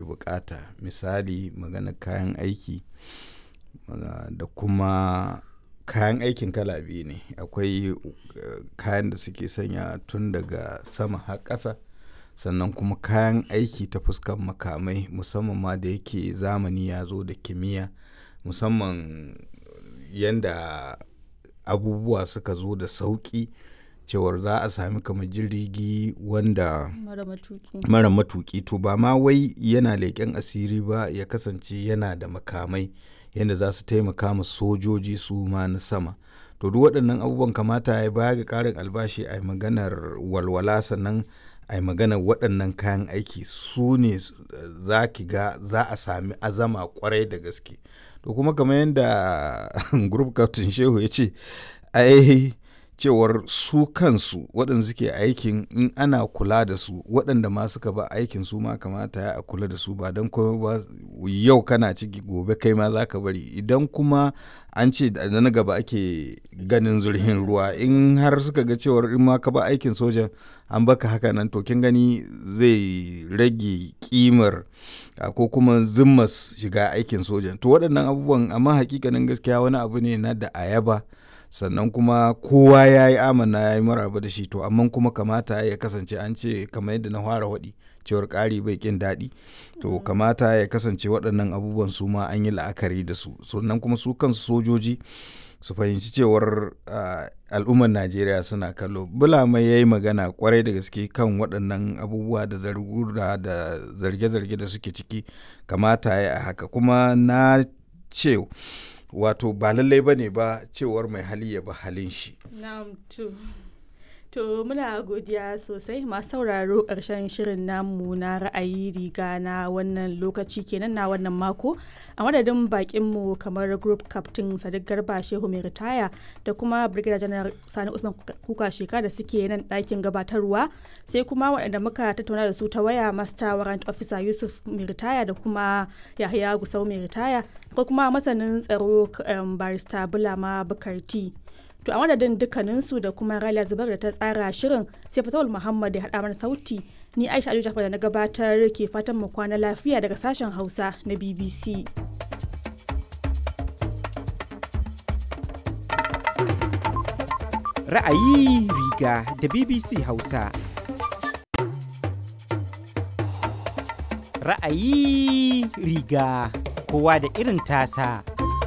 bukata misali magana kayan aiki da kuma kayan aikin kala biyu ne akwai kayan da suke sanya tun daga sama har ƙasa sannan kuma kayan aiki ta fuskan makamai musamman ma da yake zamani ya zo da kimiyya musamman yadda abubuwa suka zo da sauƙi cewar za a sami kamar jirgi wanda mara matuki to ba ma wai yana leƙen asiri ba ya kasance yana da makamai yadda za su taimaka ma sojoji su ma na sama to duk waɗannan abubuwan kamata ya baya ga ƙarin albashi a maganar walwala sannan a maganar waɗannan kayan aiki su ne za ki ga za a sami azama kwarai da gaske to kuma kamar yadda group captain shehu ya ce ai cewar su kansu waɗanda suke aikin in ana kula da su waɗanda ma suka ba aikin su ma kamata ya a kula da su ba don kuma ba yau kana ciki gobe kai ma za ka bari idan kuma an ce da na gaba ake ganin zurhin ruwa in har suka ga cewar in ma ka ba aikin sojan an baka haka nan to kin gani zai rage kimar ko kuma zimmas shiga aikin sojan to waɗannan abubuwan amma hakikanin gaskiya wani abu ne na da ayaba sannan kuma kowa ya yi amana ya yi maraba da shi to amma kuma kamata ya kasance an ce kamar yadda na fara waɗi cewar ƙari bai ƙin daɗi to kamata ya kasance waɗannan abubuwan su ma an yi la'akari da su sannan kuma su kansu sojoji su fahimci cewar al'ummar najeriya suna kallo bulama ya yi magana kwarai da gaske kan waɗannan abubuwa da zargura da zarge-zarge da suke ciki kamata ya haka kuma na ce wato ba lallai ba ne ba cewar mai hali ya ba halin shi. To muna godiya sosai masu sauraro ƙarshen shirin namu na ra'ayi riga na wannan lokaci kenan na wannan mako a madadin bakinmu kamar group captain sadiq garba shehu mai ritaya da kuma brigadier general sani usman kuka sheka da suke nan ɗakin gabatarwa sai kuma waɗanda muka tattauna da su ta waya master warrant officer yusuf mai ritaya da kuma yahaya gusau mai ritaya ko kuma masanin tsaro barista bulama bukarti to a madadin dukkaninsu da kuma Raliya Zubar da ta tsara shirin sai Fatawul Muhammad ya haɗa mana sauti ni Aisha Aliyu Jafar da na gabatar ke fatan mu kwana lafiya daga sashen Hausa na BBC. Ra'ayi riga da BBC Hausa. Ra'ayi riga kowa da irin tasa.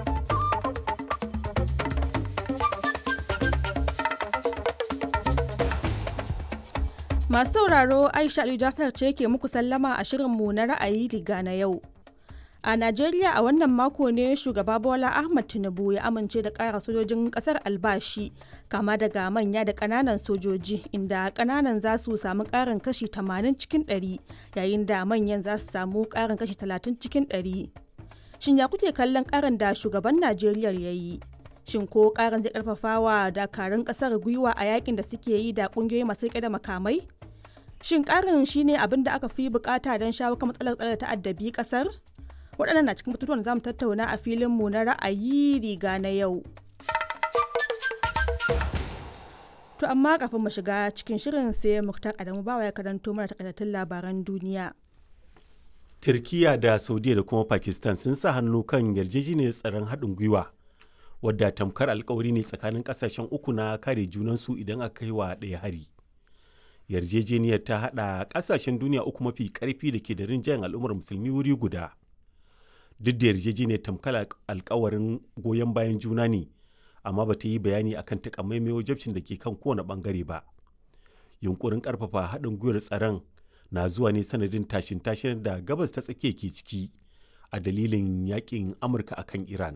Masu sauraro Aisha Aliyu Jafar ce ke muku sallama a shirinmu na ra'ayi riga na yau. A Najeriya a wannan mako ne shugaba Bola Ahmad Tinubu ya amince da ƙara sojojin ƙasar albashi kama daga manya da ƙananan sojoji inda ƙananan za su samu ƙarin kashi 80 cikin 100 yayin da manyan za su samu ƙarin kashi 30 cikin 100. Shin ya kuke kallon ƙarin da shugaban Najeriya ya yi? Shin ko ƙarin zai ƙarfafa wa dakarun ƙasar gwiwa a yakin da suke yi da ƙungiyoyi masu riƙe da makamai? Shin ƙarin shine abin da aka fi bukata don shawo kan matsalar tsare ta'addabi ƙasar? waɗannan na cikin batutuwan za mu tattauna a filinmu na ra'ayi riga na yau. To amma kafin mu shiga cikin shirin sai Muktar Adamu bawa ya karanto mana takaitattun labaran duniya. Turkiya da Saudiya da kuma Pakistan sun sa hannu kan yarjejeniyar tsaron haɗin gwiwa wadda tamkar alkawari ne tsakanin ƙasashen uku na kare junansu idan aka kai wa ɗaya hari. Yarjejeniyar ta haɗa ƙasashen duniya uku mafi ƙarfi da ke da rinjayen al'ummar musulmi wuri guda. duk da yarjejeniyar tamkar alkawarin goyon bayan juna ne amma ba ta yi bayani akan takamaimai wajabcin da ke kan kowane bangare ba yunkurin karfafa haɗin gwiwar tsaron na zuwa ne sanadin tashin tashin da gabas ta tsakiya ke ciki a dalilin yakin amurka akan iran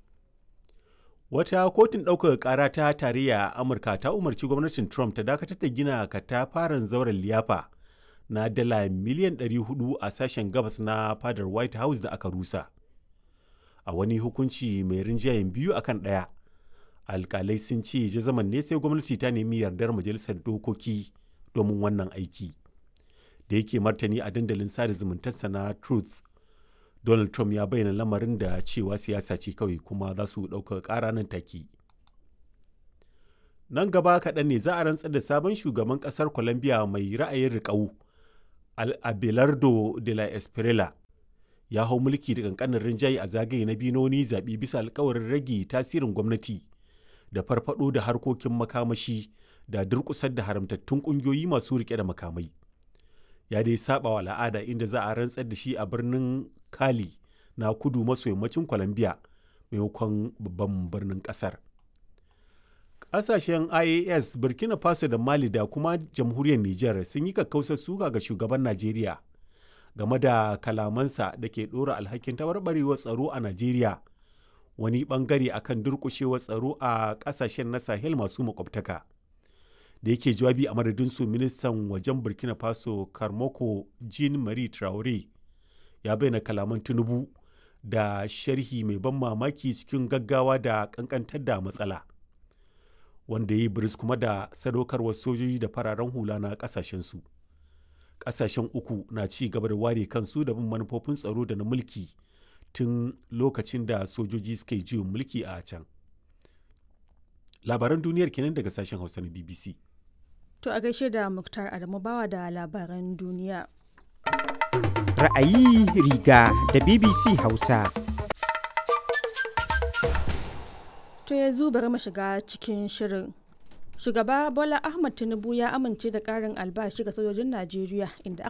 wata kotun ɗaukar ƙara ta tarayya a amurka ta umarci gwamnatin trump ta dakatar da gina katafaren zauren liyafa na dala miliyan 400 a sashen gabas na fadar white house da aka rusa a wani hukunci mai rinjayen biyu akan ɗaya alkalai sun ce jazaman ne sai gwamnati ta nemi yardar majalisar dokoki domin wannan aiki da yake martani a dandalin sada zumuntarsa na truth donald trump ya bayyana lamarin da cewa siyasa ce kawai kuma za su ɗauka ƙara nan take nan gaba kaɗan ne za a rantsar da sabon shugaban ƙasar colombia mai ra'ayin riƙau abelardo de la espriella ya hau mulki da kankanin rinjaye a zagaye na biyu na wani zaɓe bisa alkawarin rage tasirin gwamnati da farfado da harkokin makamashi da durƙusar da haramtattun ƙungiyoyi masu riƙe da makamai ya dai saba wa al'ada inda za a rantsar da shi a birnin kali na kudu maso yammacin colombia maimakon babban birnin ƙasar ƙasashen ias burkina faso da mali da kuma jamhuriyar niger sun yi kakkausar suka ga shugaban najeriya game da kalamansa da ke ɗora alhakin tabarbarewar tsaro a najeriya wani bangare akan durƙushewar tsaro a ƙasashen na sahel masu makwabtaka da yake jawabi a madadin su ministan wajen burkina faso karmoko jean marie traore ya bayyana kalaman tinubu da sharhi mai ban mamaki cikin gaggawa da kankantar da matsala wanda ya yi biris kuma da sadaukarwar sojoji da fararen hula na kasashensu kasashen uku na ci gaba da ware kansu da bin manufofin tsaro da na mulki tun lokacin da sojoji suka yi juyin mulki a can labaran duniyar kenan daga sashen hausa na bbc To a gaishe da Muktar Adamu bawa da labaran duniya. Ra'ayi riga da BBC Hausa. To yanzu bari mu shiga cikin shirin. Shugaba Bola Ahmad Tinubu ya amince da ƙarin albashi ga sojojin Najeriya inda